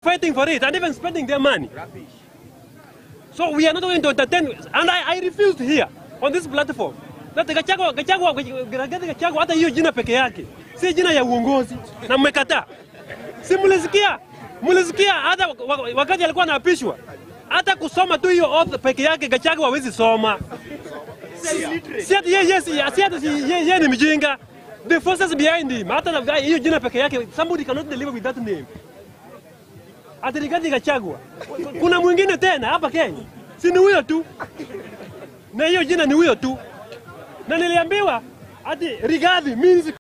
fighting for it and even spending their money. So we are not going to entertain, and I, I refused here on this platform that Gachagua, Gachagua, Rigathi Gachagua, hata hiyo jina peke yake si jina ya uongozi, na mmekataa. Si mulisikia, mulisikia hata wa- wa- wakati alikuwa anaapishwa, hata kusoma tu hiyo oath peke yake Gachagua hawezi soma. Si ati yeye yes, si ati si yeye yeye ni mjinga. The forces behind him, hata na hiyo jina peke yake, somebody cannot deliver with that name. Ati Rigathi Gachagua. Kuna mwingine tena hapa Kenya, si ni huyo tu, na hiyo jina ni huyo tu, na niliambiwa ati Rigathi means